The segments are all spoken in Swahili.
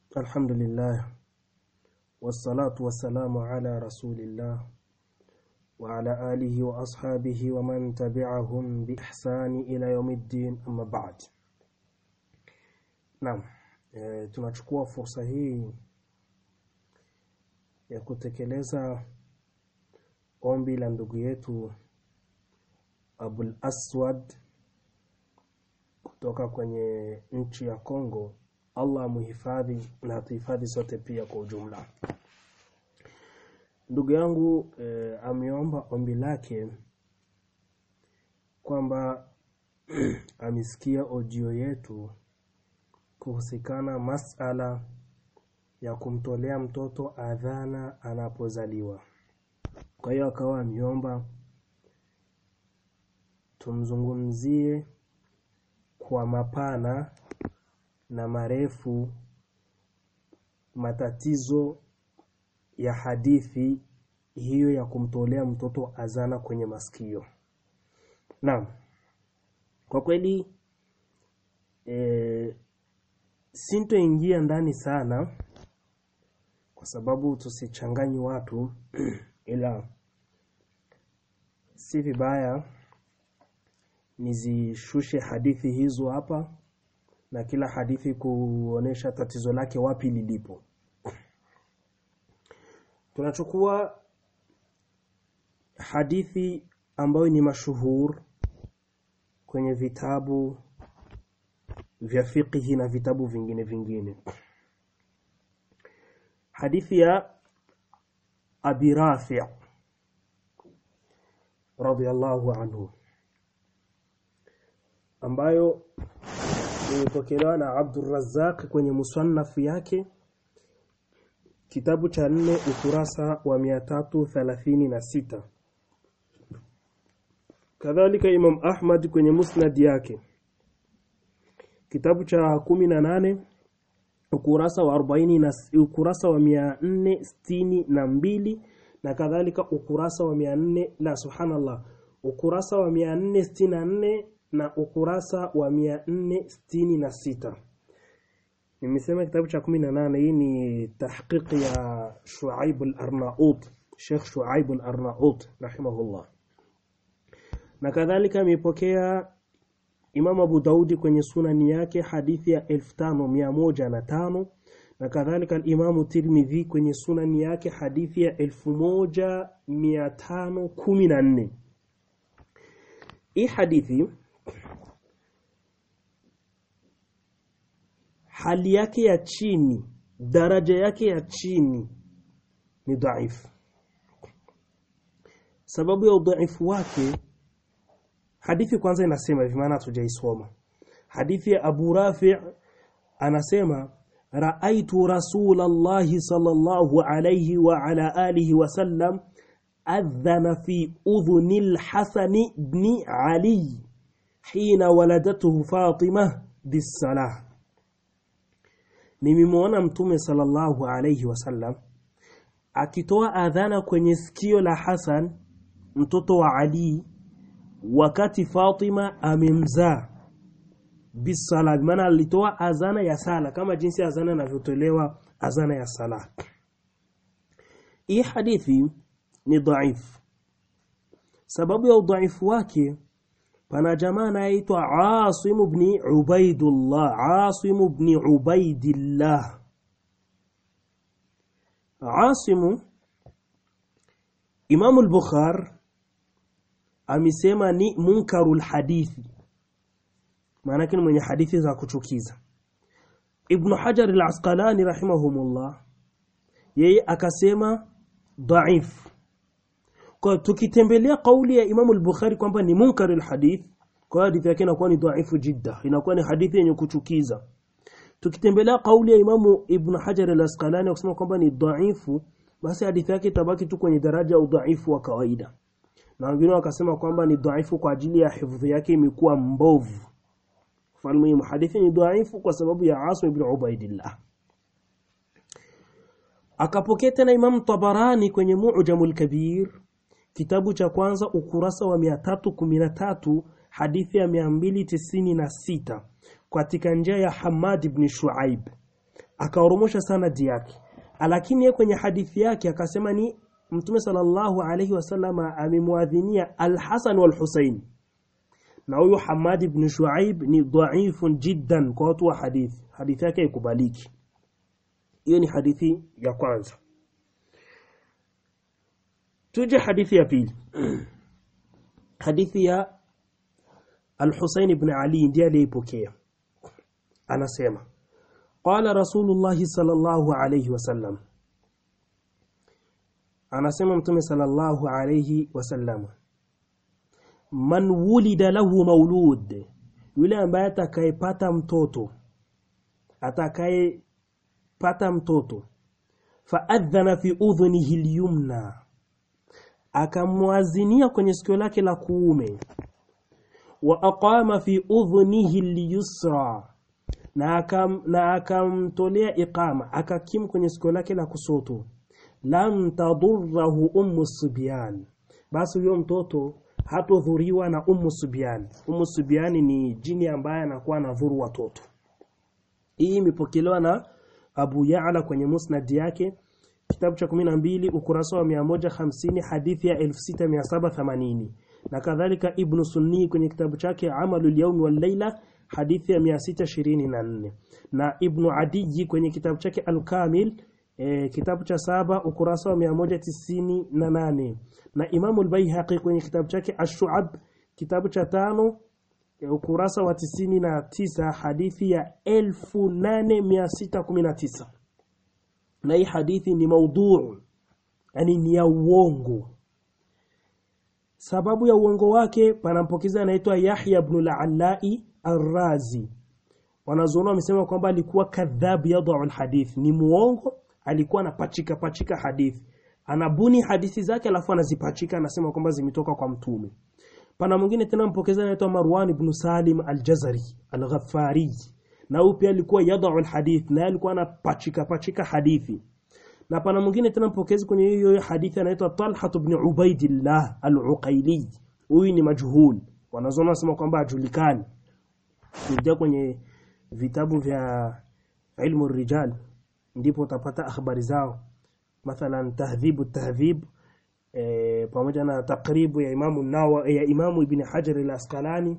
الحمد لله والصلاة والسلام على رسول الله وعلى آله وأصحابه ومن تبعهم بإحسان إلى يوم الدين أما بعد Naam, e, tunachukua fursa hii ya kutekeleza ombi la ndugu yetu Abul Aswad kutoka kwenye nchi ya Kongo. Allah amuhifadhi na atuhifadhi sote pia kwa ujumla. Ndugu yangu e, ameomba ombi lake kwamba amesikia ojio yetu kuhusikana masala ya kumtolea mtoto adhana anapozaliwa. Kwa hiyo akawa ameomba tumzungumzie kwa mapana na marefu matatizo ya hadithi hiyo ya kumtolea mtoto azana kwenye masikio. Naam. Kwa kweli e, sintoingia ndani sana kwa sababu tusichanganyi watu ila si vibaya nizishushe hadithi hizo hapa na kila hadithi kuonesha tatizo lake wapi lilipo. Tunachukua hadithi ambayo ni mashuhur kwenye vitabu vya fiqhi na vitabu vingine vingine. Hadithi ya Abi Rafi' radhiyallahu anhu ambayo imepokelewa na Abdurrazzaq kwenye musannaf yake kitabu cha nne ukurasa wa 336 kadhalika Imam Ahmad kwenye musnad yake kitabu cha kumi na nane ukurasa wa 40 na ukurasa wa 462 na kadhalika ukurasa wa 400 la subhanallah ukurasa wa 464 na ukurasa wa 466 nimesema kitabu cha 18 hii ni tahqiq ya Shuaib al-Arnaut Sheikh Shuaib al-Arnaut rahimahullah na kadhalika amepokea Imam Abu Daudi kwenye sunani yake hadithi ya 5105 na kadhalika al-Imam Tirmidhi kwenye sunani yake hadithi ya 1514 hii hadithi hali yake ya chini daraja yake ya chini ni dhaifu sababu ya udhaifu wake hadithi kwanza inasema hivi maana tujaisoma hadithi ya Abu Rafi' anasema raaitu rasulallahi sallallahu alayhi wa ala alihi wa sallam adhana fi udhuni al-Hasan ibn Ali hina waladathu Fatimah bisalah nimemwona mtume sallallahu alayhi wasallam akitoa adhana kwenye sikio la Hasan mtoto wa Ali wakati Fatima amemzaa bisala maana alitoa azana ya sala kama jinsi azana inavyotolewa azana ya sala hii hadithi ni dhaif sababu ya udhaifu wake pana jamaa anaitwa Asim ibn Ubaidullah Asim ibn Ubaidillah Asim Imam al-Bukhari amesema ni munkarul hadithi maana ni mwenye hadithi za kuchukiza Ibn Hajar al-Asqalani rahimahumullah yeye akasema dhaif kwa tukitembelea kauli ya Imam al-Bukhari kwamba ni munkarul hadith kwa hadithi yake inakuwa ni dhaifu jidda inakuwa ni hadithi yenye kuchukiza tukitembelea kauli ya Imamu Ibn Hajar al-Asqalani kusema kwamba ni dhaifu basi hadithi yake itabaki tu kwenye daraja ya udhaifu wa kawaida na wengine wakasema kwamba ni dhaifu kwa ajili ya hifadhi yake imekuwa mbovu falmu hadithi ni dhaifu kwa sababu ya Asim ibn Ubaidillah akapokea tena Imam Tabarani kwenye Mu'jamul Kabir kitabu cha kwanza ukurasa wa 313 hadithi ya 296 katika njia ya Hamad ibn Shuaib akaoromosha sanadi yake lakini yeye kwenye hadithi yake akasema ni mtume sallallahu alayhi wasallam amemwadhinia al-Hasan wal-Husayn na huyu Hamad ibn Shuaib ni dhaifun jiddan kwa watu wa hadithi hadithi yake ikubaliki hiyo ni hadithi ya kwanza tuje hadithi ya pili hadithi ya Al-Husayn ibn Ali ndiye aliyepokea anasema qala rasulullah sallallahu alayhi wasallam anasema mtume sallallahu alayhi wasallam man wulida lahu maulud yule ambaye atakayepata mtoto atakayepata mtoto faadhana fi udhunihi lyumna akamwazinia kwenye sikio lake la kuume wa aqama fi udhunihi lyusra na akam, na akamtolea iqama akakim kwenye sikio lake la kusoto lam tadurrahu ummu subyan basi huyo mtoto hatodhuriwa na ummu subyan ummu subyan ni jini ambaye anakuwa anadhuru watoto hii imepokelewa na Abu Ya'la kwenye musnad yake kitabu cha 12 ukurasa wa 150 hadithi ya 6780 na kadhalika Ibn Sunni kwenye kitabu chake Amalul Yawm wal Layla hadithi ya 624 na Ibn Adiji kwenye kitabu chake Al-Kamil e, kitabu cha saba ukurasa wa 198 na Imamu al-Baihaqi kwenye kitabu chake Ash-Shu'ab kitabu cha tano e, ukurasa wa 99 hadithi ya 8619 na hii hadithi ni maudhu yani ni ya uongo sababu ya uongo wake panampokeza anaitwa Yahya ibn al-Allai Ar-Razi wanazuoni wamesema kwamba alikuwa kadhab yadau alhadith ni muongo alikuwa anapachika pachika hadithi anabuni hadithi zake alafu anazipachika anasema kwamba zimetoka kwa mtume pana mwingine tena mpokeza anaitwa Marwan ibn Salim al-Jazari al-Ghaffari na huyu pia alikuwa yadau alhadith na alikuwa anapachika pachika hadithi na pana mwingine tena mpokezi kwenye hiyo hadithi anaitwa Talha ibn Ubaidillah al-Uqaili huyu ni majhul wanazuoni wanasema kwamba ajulikani kuja kwenye vitabu vya ilmu rijal ndipo utapata habari zao mathalan tahdhibu tahdhib e, pamoja na takribu ya imamu nawa ya imamu ibn hajar al-asqalani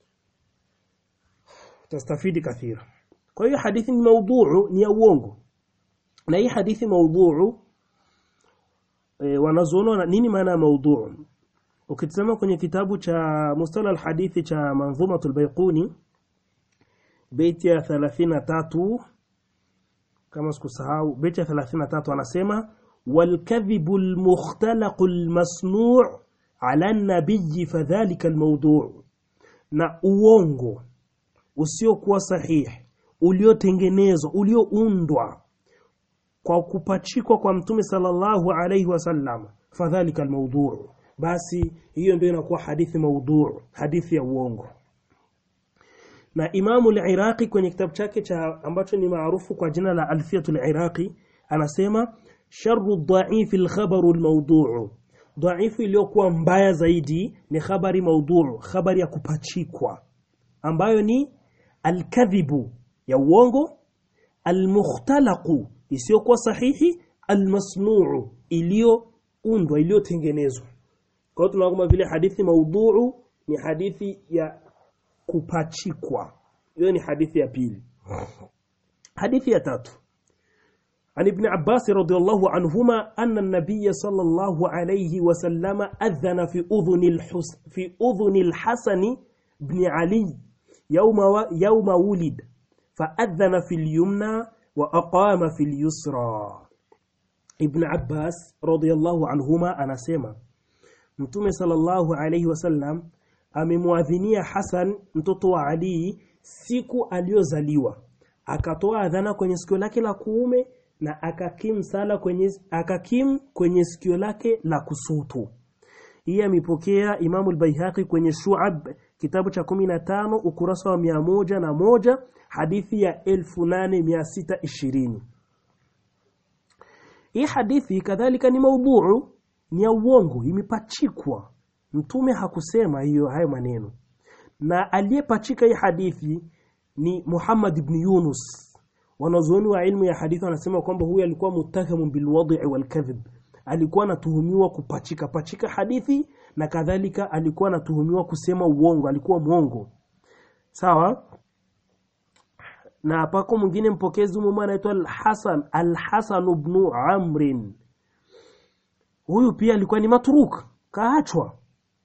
tastafidi kathira kwa hiyo hadithi ni maudhuu ni ya uongo na hii hadithi maudhuu e, wanazuona nini maana ya maudhuu ukitazama kwenye kitabu cha mustala al-hadithi cha manzumatul baiquni beti ya 33 kama sikusahau beti ya 33 anasema والكذب المختلق المصنوع على النبي فذلك الموضوع na uongo usiokuwa sahihi uliotengenezwa ulioundwa kwa kupachikwa kwa mtume sallallahu alayhi wasallam fadhalika almawdu' basi hiyo ndio inakuwa hadithi maudhu hadithi ya uongo na Imamu al-Iraqi kwenye kitabu chake cha ambacho ni maarufu kwa jina la Alfiyatul Iraqi anasema sharru dha'ifi al-khabaru al-mawdu'u dhaifu iliyokuwa mbaya zaidi ni habari maudhu habari ya kupachikwa ambayo ni al-kadhibu ya uongo al-mukhtalaqu isiyokuwa sahihi al-masnu'u iliyoundwa iliyotengenezwa kwa hiyo tunaona vile hadithi maudhu ni hadithi ya kupachikwa hiyo ni hadithi ya pili hadithi ya tatu عن ابن عباس رضي الله عنهما أن النبي صلى الله عليه وسلم أذن في أذن الحس في أذن الحسن بن علي يوم و... يوم ولد فأذن في اليمنى وأقام في اليسرى ابن عباس رضي الله عنهما أنا سيما mtume sallallahu alayhi wasallam amemwadhinia Hasan mtoto wa Ali siku aliyozaliwa akatoa adhana kwenye sikio lake la kuume na akakim sala kwenye akakim kwenye sikio lake la kusutu hii amepokea Imamu al-Baihaqi kwenye Shu'ab kitabu cha 15 ukurasa wa mia moja na moja hadithi ya 8620 hii hadithi kadhalika ni maudhuu ni ya uongo imepachikwa mtume hakusema hiyo hayo maneno na aliyepachika hii hadithi ni Muhammad ibn Yunus wanazuoni wa ilmu ya hadithi wanasema kwamba huyu alikuwa muttahamun bilwadhi walkadhib alikuwa anatuhumiwa kupachika pachika hadithi na kadhalika alikuwa anatuhumiwa kusema uongo alikuwa mwongo sawa na pako mwingine mpokezi mume anaitwa Al-Hasan Al-Hasan ibn Amrin huyu pia alikuwa ni matruk kaachwa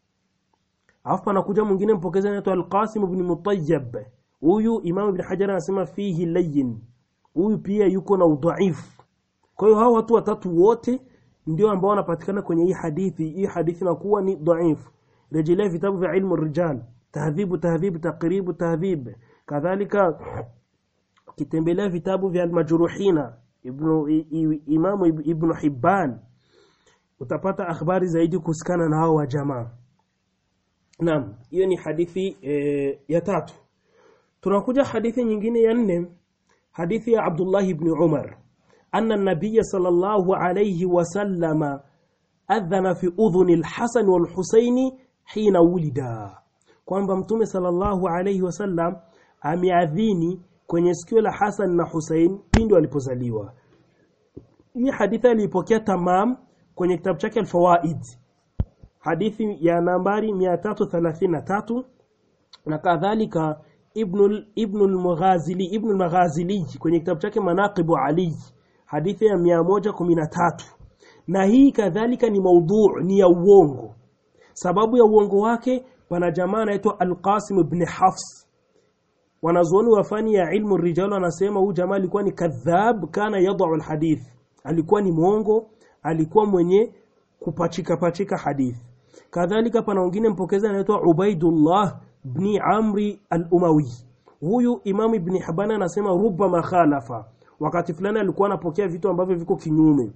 alafu panakuja mwingine mpokezi anaitwa Al-Qasim ibn Mutayyib huyu Imam Ibn Hajar anasema fihi layyin huyu pia yuko na udhaifu kwa hiyo hao watu watatu wote ndio ambao wanapatikana kwenye hii hadithi hii hadithi inakuwa ni dhaifu rejelea vitabu vya ilmu rijal tahdhibu tahdhib taqribu tahdhib kadhalika ukitembelea vitabu vya almajruhina ibnu imamu ibnu hibban utapata akhbari zaidi kuhusikana na hao wa jamaa naam hiyo ni hadithi e, ya tatu tunakuja hadithi nyingine ya nne hadithi ya abdullah ibn umar anna an-nabiy sallallahu alayhi wasallam adhana fi udhuni al-hasan wal-husaini hina wulida kwamba mtume sallallahu alayhi wasallam ameadhini kwenye sikio la Hasan na Hussein pindi walipozaliwa. Hii hadithi alipokea Tamam kwenye kitabu chake Al-Fawaid. Hadithi ya nambari 333 na kadhalika Ibn Ibn al-Mughazili Ibn al-Maghazili kwenye kitabu chake Manaqib Ali hadithi ya 113 na hii kadhalika ni maudhu ni ya uongo sababu ya uongo wake pana jamaa anaitwa Al-Qasim ibn Hafs wanazuoni wa fani ya ilmu rijal wanasema huyu jamaa alikuwa ni kadhab kana yadau alhadith alikuwa ni mwongo alikuwa mwenye kupachika pachika hadith kadhalika pana wengine mpokezi anaitwa Ubaidullah ibn Amri al-Umawi huyu Imam Ibn Hibban anasema rubba makhalafa wakati fulani alikuwa anapokea vitu ambavyo viko kinyume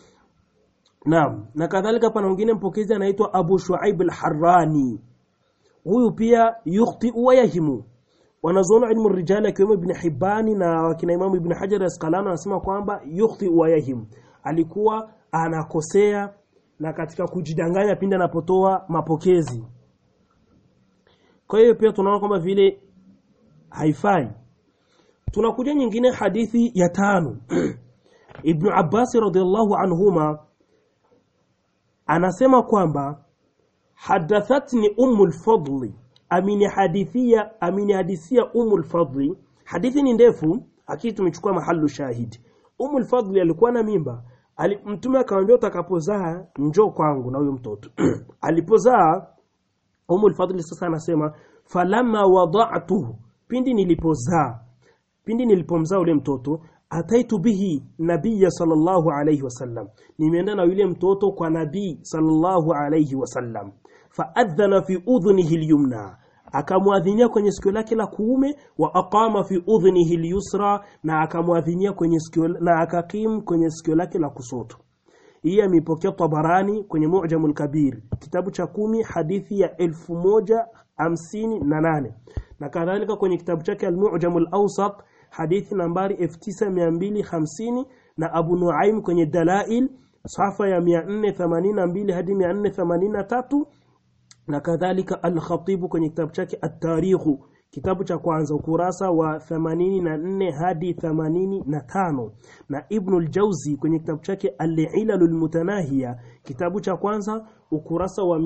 Naam na kadhalika pana wengine mpokezi anaitwa Abu Shuaib al-Harrani huyu pia yukhti wa yahimu wanazuoni ilmu rijali akiwemo Ibn Hibani na wakina Imamu Ibn Hajar Asqalani wanasema kwamba yukhti wa yahim alikuwa anakosea na katika kujidanganya pindi anapotoa mapokezi kwa hiyo pia tunaona kwamba vile haifai tunakuja nyingine hadithi ya tano Ibn Abbas radhiallahu anhuma anasema kwamba hadathatni ummu lfadli aminihadithia aminihadithia umul fadli hadithi ni ndefu akili tumechukua mahalu shahidi umul fadli alikuwa na mimba Ali, mtume akamwambia utakapozaa njoo kwangu na huyo mtoto alipozaa umul fadli sasa anasema falamma wada'tuhu pindi nilipozaa pindi nilipomzaa ule mtoto ataitu bihi nabiyya sallallahu alayhi wasallam nimeenda na yule mtoto kwa nabii sallallahu alayhi wasallam faadhana fi udhunihi lyumna akamwadhinia kwenye sikio lake la kuume wa aqama fi udhunihi lyusra na akamwadhinia kwenye sikio na akakim kwenye sikio lake la kusoto hii ameipokea Tabarani kwenye Mu'jamul Kabir kitabu cha kumi hadithi ya elfu moja hamsini na nane na kadhalika kwenye kitabu chake Al-Mu'jamul Awsat hadithi nambari 9250 na Abu Nuaim kwenye Dalail safa ya 482 hadi 483 na kadhalika Al-Khatib kwenye kitabu chake At-Tarikh kitabu cha kwanza ukurasa wa 84 hadi 85 na Ibn al-Jawzi kwenye kitabu chake Al-Ilalul Mutanahiya kitabu cha kwanza ukurasa wa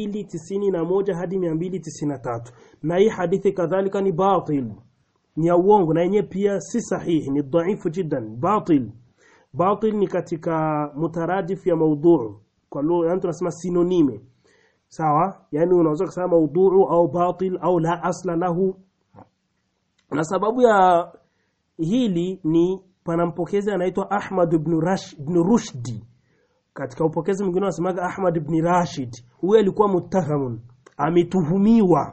291 hadi 293 na hii hadithi kadhalika ni batil ni ya uongo na yenyewe pia si sahihi ni dhaifu jiddan batil batil ni katika mutaradif ya maudhu kwa lugha yani tunasema sinonime sawa yani unaweza kusema maudhu au batil au la asla lahu na sababu ya hili ni pana mpokezi anaitwa Ahmad ibn Rash ibn Rushdi katika upokezi mwingine wanasemaga Ahmad ibn Rashid huyo alikuwa muttahamun ametuhumiwa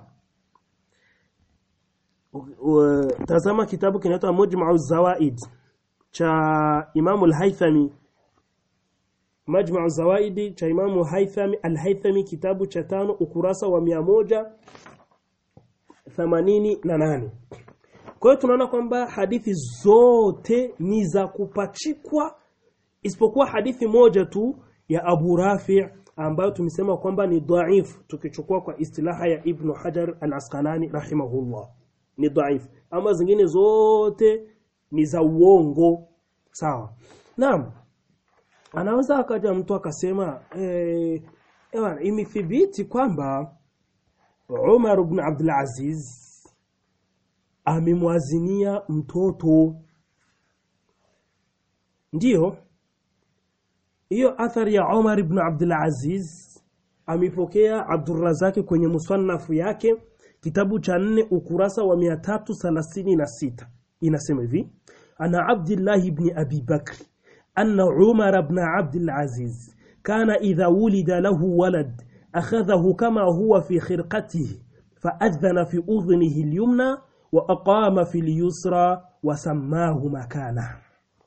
tazama kitabu kinaitwa Mujma'u Zawaid cha Imam al-Haythami Majma'u Zawaidi cha Imamu Haythami al-Haythami kitabu cha tano ukurasa wa mia moja themanini na nane. Kwa hiyo tunaona kwamba hadithi zote ni za kupachikwa isipokuwa hadithi moja tu ya Abu Rafi' ambayo tumesema kwamba ni dhaif tukichukua kwa istilaha ya Ibn Hajar al-Asqalani rahimahullah ni dhaif ama zingine zote ni za uongo sawa naam anaweza akaja mtu akasema eh, ewa, imethibiti kwamba Umar ibn Abdul Aziz amemwazinia mtoto ndiyo hiyo athari ya Umar ibn Abdul Aziz amepokea Abdurrazaki kwenye musanafu yake kitabu cha nne ukurasa wa 336 inasema hivi ana Abdullah ibn Abi Bakr anna Umar ibn Abdul Aziz kana idha wulida lahu walad akhadhahu kama huwa fi khirqatihi فأذن في أذنه اليمنى وأقام في اليسرى وسماه مكانه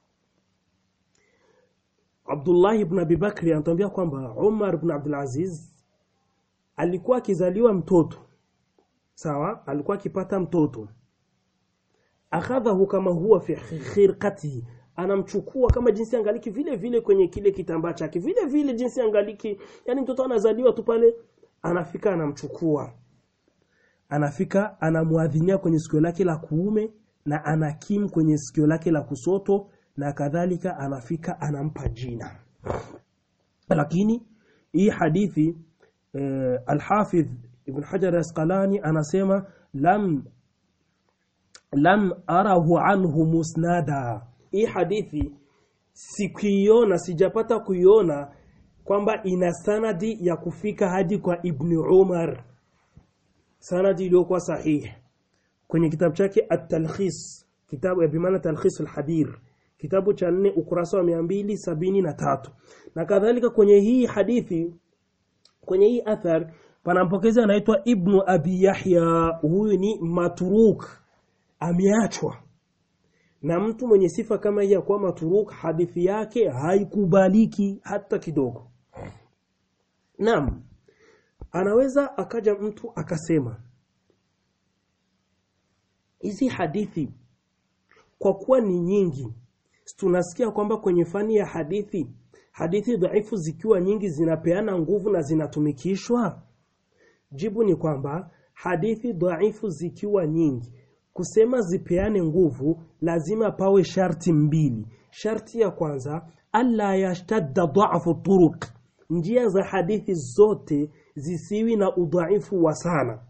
Abdullah ibn Abi Bakri anatuambia kwamba Umar ibn Abdul Aziz alikuwa akizaliwa mtoto sawa, alikuwa akipata mtoto, akhadhahu kama huwa fi khirqatihi, anamchukua kama jinsi angaliki vile vile kwenye kile kitambaa chake vile vile jinsi angaliki, yani mtoto anazaliwa tu pale, anafika anamchukua, anafika anamwadhinia kwenye sikio lake la kuume na anakim kwenye sikio lake la kusoto na kadhalika anafika anampa jina lakini hii hadithi eh, Al-Hafidh Ibn Hajar Asqalani anasema lam lam arahu anhu musnada hii hadithi sikuiona sijapata kuiona kwamba ina sanadi ya kufika hadi kwa Ibn Umar sanadi iliyokuwa sahihi kwenye kitabu chake At-Talkhis kitabu ya bimaana Talkhis al-Hadir kitabu cha nne ukurasa wa mia mbili sabini na tatu na kadhalika kwenye hii hadithi kwenye hii athar pana mpokezi anaitwa Ibnu Abi Yahya huyu ni maturuk ameachwa na mtu mwenye sifa kama hii ya kuwa maturuk hadithi yake haikubaliki hata kidogo naam anaweza akaja mtu akasema hizi hadithi kwa kuwa ni nyingi tunasikia kwamba kwenye fani ya hadithi hadithi dhaifu zikiwa nyingi zinapeana nguvu na zinatumikishwa jibu ni kwamba hadithi dhaifu zikiwa nyingi kusema zipeane nguvu lazima pawe sharti mbili sharti ya kwanza alla yashtadda dha'fu turuq njia za hadithi zote zisiwi na udhaifu wa sana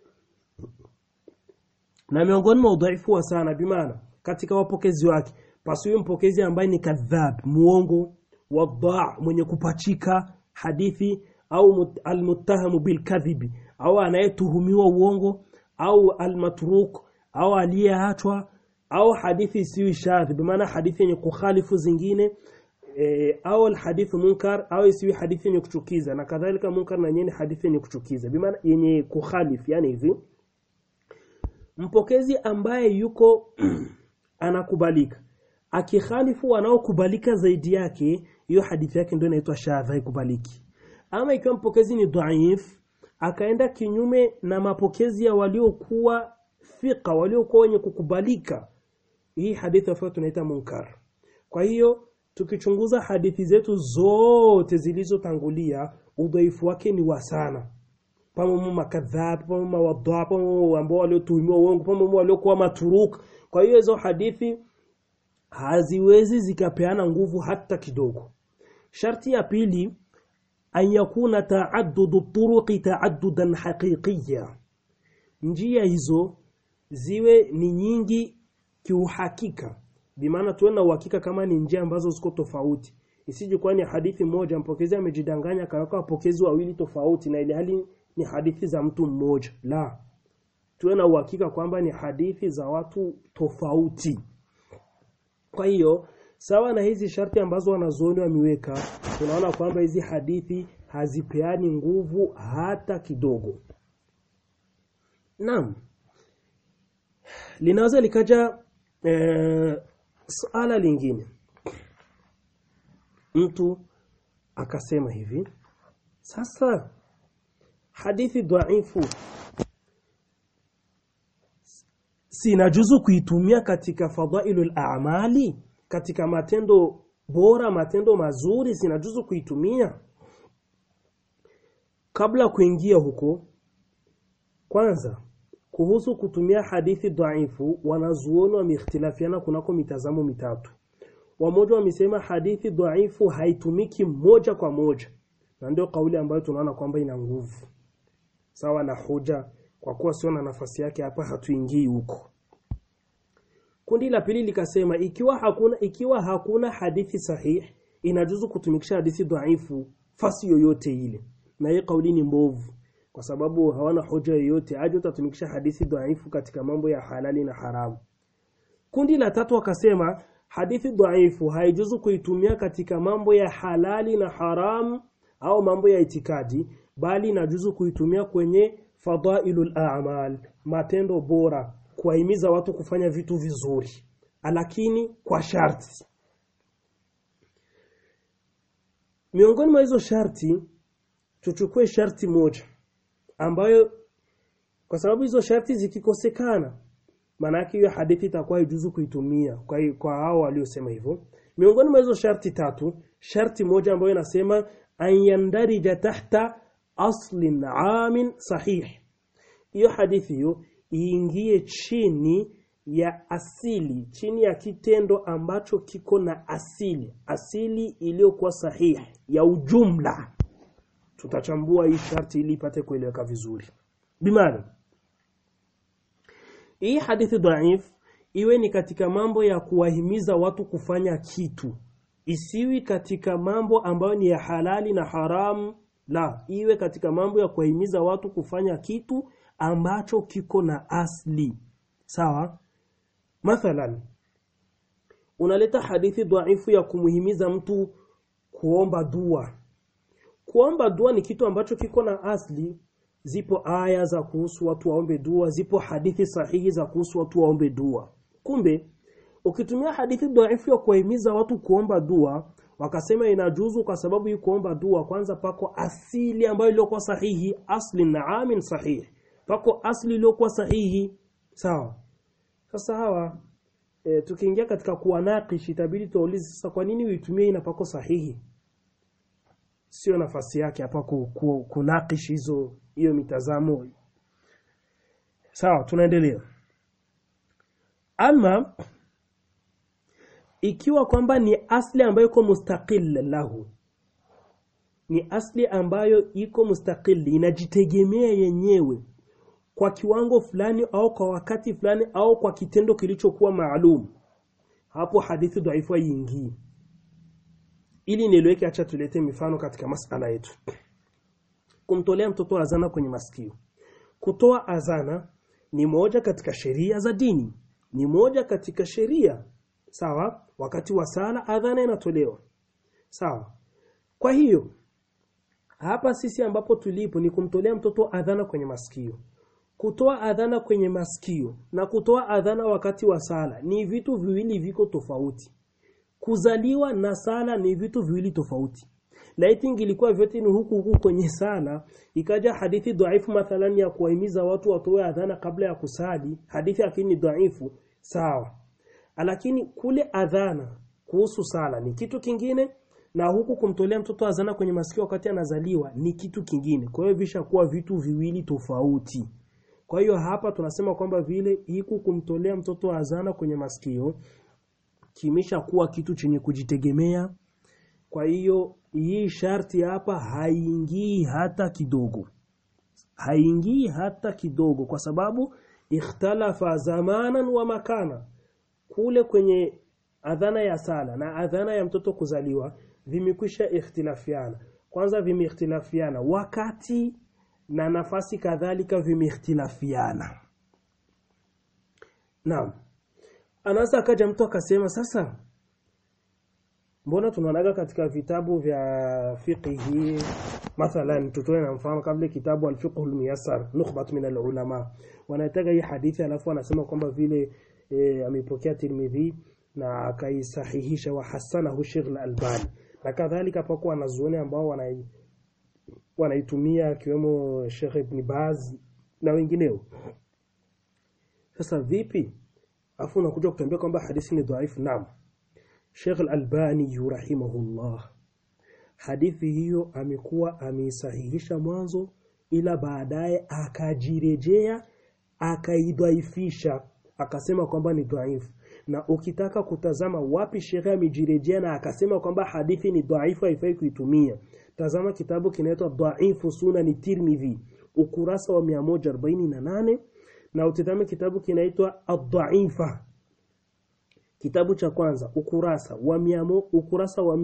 na miongoni mwa udhaifu wa sana bimaana katika wapokezi wake pasiwe mpokezi ambaye ni kadhab muongo wadha mwenye kupachika hadithi au almuttahamu bilkadhibi au anayetuhumiwa uongo au almatruk au aliyeachwa au hadithi isiyo shadhi bimaana hadithi yenye kukhalifu zingine e, au alhadithu munkar au isiyo hadithi yenye kuchukiza na kadhalika munkar na yenye hadithi yenye kuchukiza bimaana yenye kukhalifu yani hivi mpokezi ambaye yuko anakubalika akikhalifu wanaokubalika zaidi yake hiyo hadithi yake ndio inaitwa shadha haikubaliki ama ikiwa mpokezi ni dhaif akaenda kinyume na mapokezi ya waliokuwa thika waliokuwa wenye kukubalika hii hadithi ambayo tunaita munkar kwa hiyo tukichunguza hadithi zetu zote zilizotangulia udhaifu wake ni wa sana pamoja makadhab pamoja wadha pamoja ambao waliotuhumiwa uongo pamoja waliokuwa maturuk kwa hiyo hizo hadithi haziwezi zikapeana nguvu hata kidogo sharti ya pili an yakuna taaddudu turuqi taaddudan haqiqiya njia hizo ziwe ni nyingi kiuhakika bimaana tuwe na uhakika kama ni njia ambazo ziko tofauti isije kwani hadithi moja mpokezi amejidanganya akaweka wapokezi wawili tofauti na ile hali ni hadithi za mtu mmoja la tuwe na uhakika kwamba ni hadithi za watu tofauti kwa hiyo sawa na hizi sharti ambazo wanazuoni wameweka tunaona kwamba hizi hadithi hazipeani nguvu hata kidogo naam linaweza likaja e, suala lingine mtu akasema hivi sasa hadithi dhaifu sinajuzu kuitumia katika fadhailul a'mali katika matendo bora matendo mazuri sinajuzu kuitumia kabla kuingia huko kwanza kuhusu kutumia hadithi dhaifu wanazuoni wameikhtilafiana kunako mitazamo mitatu wamoja wamesema hadithi dhaifu haitumiki moja kwa moja na ndio kauli ambayo tunaona kwamba ina nguvu sawa na hoja kwa kuwa sio na nafasi yake hapa hatuingii huko kundi la pili likasema ikiwa hakuna ikiwa hakuna hadithi sahihi inajuzu kutumikisha hadithi dhaifu fasi yoyote ile na hii kauli ni mbovu kwa sababu hawana hoja yoyote aje utatumikisha hadithi dhaifu katika mambo ya halali na haramu kundi la tatu wakasema hadithi dhaifu haijuzu kuitumia katika mambo ya halali na haramu au mambo ya itikadi bali inajuzu kuitumia kwenye fadailul a'mal matendo bora kuwahimiza watu kufanya vitu vizuri lakini kwa sharti miongoni mwa hizo sharti tuchukue sharti moja ambayo kwa sababu hizo sharti zikikosekana maana yake hiyo hadithi itakuwa ijuzu kuitumia kwa kwa hao waliosema hivyo miongoni mwa hizo sharti tatu sharti moja ambayo inasema an yandarija tahta aslin amin sahih hiyo hadithi hiyo iingie chini ya asili chini ya kitendo ambacho kiko na asili asili iliyokuwa sahihi ya ujumla tutachambua hii sharti ili ipate kueleweka vizuri bimaana hii hadithi dhaif iwe ni katika mambo ya kuwahimiza watu kufanya kitu isiwi katika mambo ambayo ni ya halali na haramu la iwe katika mambo ya kuwahimiza watu kufanya kitu ambacho kiko na asli sawa mathalan unaleta hadithi dhaifu ya kumuhimiza mtu kuomba dua kuomba dua ni kitu ambacho kiko na asli zipo aya za kuhusu watu waombe dua zipo hadithi sahihi za kuhusu watu waombe dua kumbe ukitumia hadithi dhaifu ya kuwahimiza watu kuomba dua wakasema inajuzu kwa sababu hii kuomba dua kwanza pako asili ambayo iliyokuwa sahihi asli na amin sahihi pako asli iliyokuwa sahihi sawa sasa hawa e, tukiingia katika kuwanakish itabidi tuulize sasa kwa nini uitumie ina pako sahihi sio nafasi yake hapa ku, ku, kunakish hizo hiyo mitazamo sawa tunaendelea ama ikiwa kwamba ni asli ambayo iko mustaqil lahu ni asli ambayo iko mustaqil inajitegemea yenyewe kwa kiwango fulani au kwa wakati fulani au kwa kitendo kilichokuwa maalum hapo hadithi dhaifu haingii ili nieleweke acha tulete mifano katika masala yetu kumtolea mtoto azana kwenye masikio kutoa azana ni moja katika sheria za dini ni moja katika sheria sawa wakati wa sala adhana inatolewa sawa kwa hiyo hapa sisi ambapo tulipo ni kumtolea mtoto adhana kwenye masikio kutoa adhana kwenye masikio na kutoa adhana wakati wa sala ni vitu viwili viko tofauti kuzaliwa na sala ni vitu viwili tofauti laiti ingilikuwa vyote ni huku huku kwenye sala ikaja hadithi dhaifu mathalan ya kuwahimiza watu watoe adhana kabla ya kusali hadithi lakini ni dhaifu sawa lakini kule adhana kuhusu sala ni kitu kingine na huku kumtolea mtoto adhana kwenye masikio wakati anazaliwa ni kitu kingine kwa hiyo vishakuwa vitu viwili tofauti kwa hiyo hapa tunasema kwamba vile hiku kumtolea mtoto adhana kwenye masikio kimesha kuwa kitu chenye kujitegemea kwa hiyo hii sharti hapa haingii hata kidogo haingii hata kidogo kwa sababu ikhtalafa zamanan wa makana kule kwenye adhana ya sala na adhana ya mtoto kuzaliwa vimekwisha ikhtilafiana kwanza vimeikhtilafiana wakati na nafasi kadhalika vimeikhtilafiana naam anaweza akaja mtu akasema sasa mbona tunaonaga katika vitabu vya fiqhi mathalan tutoe na mfano kabla kitabu al-fiqh al-muyassar nukhbat min al-ulama wanataka hii hadithi alafu wanasema kwamba vile e, amepokea Tirmidhi na akaisahihisha wa hasanahu Sheikh al-Albani na kadhalika pako wanazuoni ambao wanai wanaitumia akiwemo Sheikh Ibn Baz na wengineo sasa vipi afu unakuja kutambia kwamba hadithi ni dhaifu naam Sheikh Al-Albani rahimahullah hadithi hiyo amekuwa ameisahihisha mwanzo ila baadaye akajirejea akaidhaifisha akasema kwamba ni dhaifu na ukitaka kutazama wapi shekhe amejirejea na akasema kwamba hadithi ni dhaifu haifai kuitumia tazama kitabu kinaitwa dhaifu sunani tirmidhi ukurasa wa 148 na utazame kitabu kinaitwa ad-dhaifa kitabu cha kwanza ukurasa wa miamo, ukurasa wa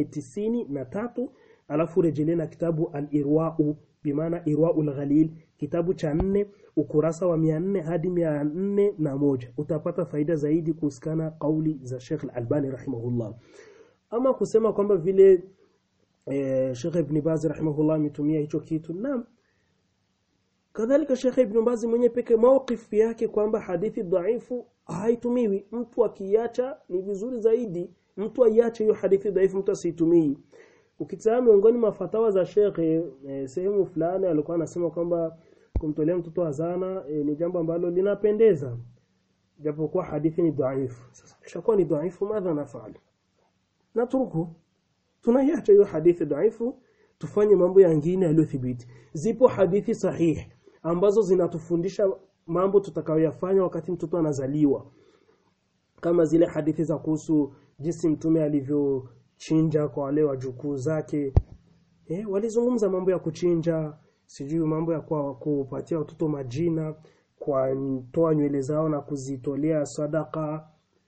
493 alafu rejelea na kitabu al-irwa'u bimaana irwa'ul ghalil kitabu cha nne ukurasa wa 400 hadi 401 utapata faida zaidi kuhusikana kauli za Sheikh Al-Albani rahimahullah ama kusema kwamba vile eh, Sheikh Ibn Baz rahimahullah ametumia hicho kitu naam kadhalika Sheikh Ibn Baz mwenye peke mawqif yake kwamba hadithi dhaifu haitumiwi mtu akiacha ni vizuri zaidi mtu aiache hiyo hadithi dhaifu mtu asiitumii ukitazama miongoni mwa fatawa za Sheikh eh, sehemu fulani alikuwa anasema kwamba kumtolea mtoto azana eh, ni jambo ambalo linapendeza japokuwa hadithi ni dhaifu sasa kishakuwa ni dhaifu madha nafali natruku tunaiacha hiyo hadithi dhaifu tufanye mambo yangine yaliyothibiti zipo hadithi sahihi ambazo zinatufundisha mambo tutakayoyafanya wakati mtoto anazaliwa kama zile hadithi za kuhusu jinsi mtume alivyochinja kwa wale wajukuu zake eh, walizungumza mambo ya kuchinja sijui mambo ya kwa kupatia watoto majina kwa toa nywele zao na kuzitolea sadaka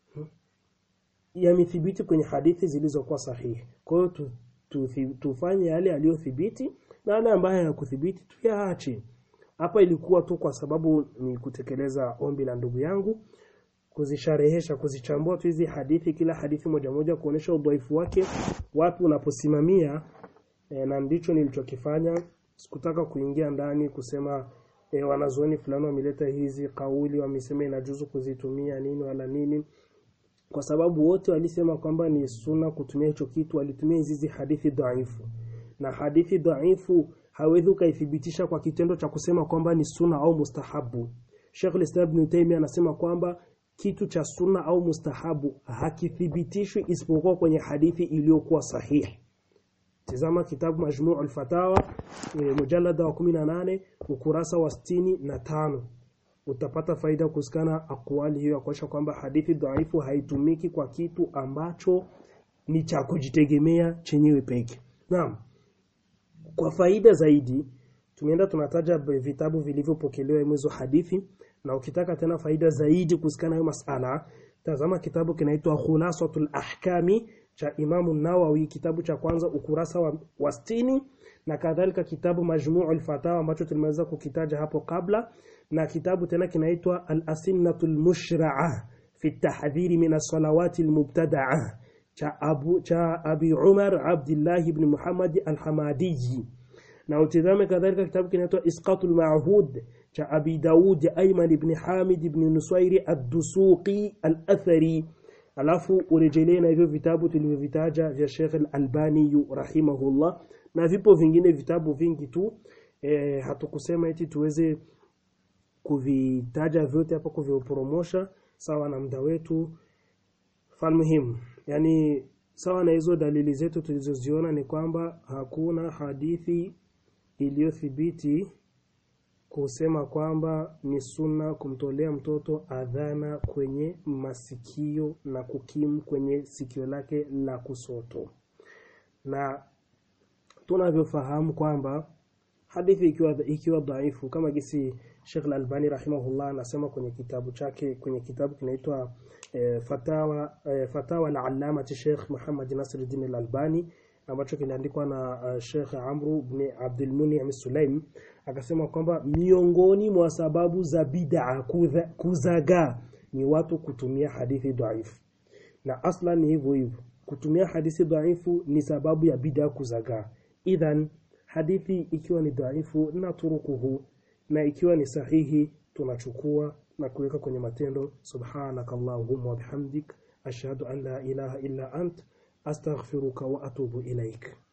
yamethibiti kwenye hadithi zilizokuwa sahihi kwa hiyo tu, tu, tufanye yale yaliyothibiti na yale ambayo hayakuthibiti tuyaache hapa ilikuwa tu kwa sababu ni kutekeleza ombi la ndugu yangu kuzisharehesha kuzichambua tu hizi hadithi kila hadithi moja moja kuonesha udhaifu wake wapi unaposimamia e, na ndicho nilichokifanya sikutaka kuingia ndani kusema e, wanazuoni fulani wameleta hizi kauli wamesema inajuzu kuzitumia nini wala nini kwa sababu wote walisema kwamba ni suna kutumia hicho kitu walitumia hizi hadithi dhaifu na hadithi dhaifu hawezi ukaithibitisha kwa kitendo cha kusema kwamba ni suna au mustahabu Sheikh al-Islam Ibn Taymiyyah anasema kwamba kitu cha sunna au mustahabu hakithibitishwi isipokuwa kwenye hadithi iliyokuwa sahihi Tazama kitabu Majmu' al-Fatawa e, mujallada wa 18 ukurasa wa sitini na tano utapata faida kuhusikana akwali hiyo kuonyesha kwamba hadithi dhaifu haitumiki kwa kitu ambacho ni cha kujitegemea chenyewe peke. Naam. Kwa faida zaidi tumeenda tunataja vitabu vilivyopokelewa mwezo hadithi na ukitaka tena faida zaidi kuhusikana hiyo masala tazama kitabu kinaitwa Khulasatul Ahkami cha Imamu Nawawi kitabu cha kwanza ukurasa wa, wa stini na kadhalika kitabu Majmu'ul Fatawa ambacho tulimeweza kukitaja hapo kabla na kitabu tena kinaitwa Al-Asinnatul Mushra'a fi tahdhiri min as-salawati al-mubtada'a cha Abu cha Abi Umar Abdullah ibn Muhammad al-Hamadi na utizame kadhalika kitabu kinaitwa Isqatul Ma'hud cha Abi Daud Ayman ibn Hamid ibn Nusairi ad-Dusuqi al-Athari alafu urejelee na hivyo vitabu tulivyovitaja vya Sheikh Al-Albani rahimahullah na vipo vingine vitabu vingi tu e, hatukusema eti tuweze kuvitaja vyote hapa kuvipromosha sawa na muda wetu falmuhimu yani sawa na hizo dalili zetu tulizoziona ni kwamba hakuna hadithi iliyothibiti kusema kwamba ni sunna kumtolea mtoto adhana kwenye masikio na kukimu kwenye sikio lake la kusoto na tunavyofahamu kwamba hadithi ikiwa ikiwa dhaifu kama gisi Sheikh Al-Albani rahimahullah anasema kwenye kitabu chake kwenye kitabu kinaitwa e, Fatawa e, Fatawa al-Allama Sheikh Muhammad Nasiruddin Al-Albani ambacho kiliandikwa na uh, Sheikh Amru ibn Abdul Munim Sulaim akasema kwamba miongoni mwa sababu za bid'a kuzagaa ni watu kutumia hadithi dhaifu na aslan ni hivyo hivyo kutumia hadithi dhaifu ni sababu ya bid'a kuzagaa idhan hadithi ikiwa ni dhaifu na turukuhu na ikiwa ni sahihi tunachukua na kuweka kwenye matendo subhanakallahumma wa bihamdik ashhadu an la ilaha illa ant astaghfiruka wa atubu ilaik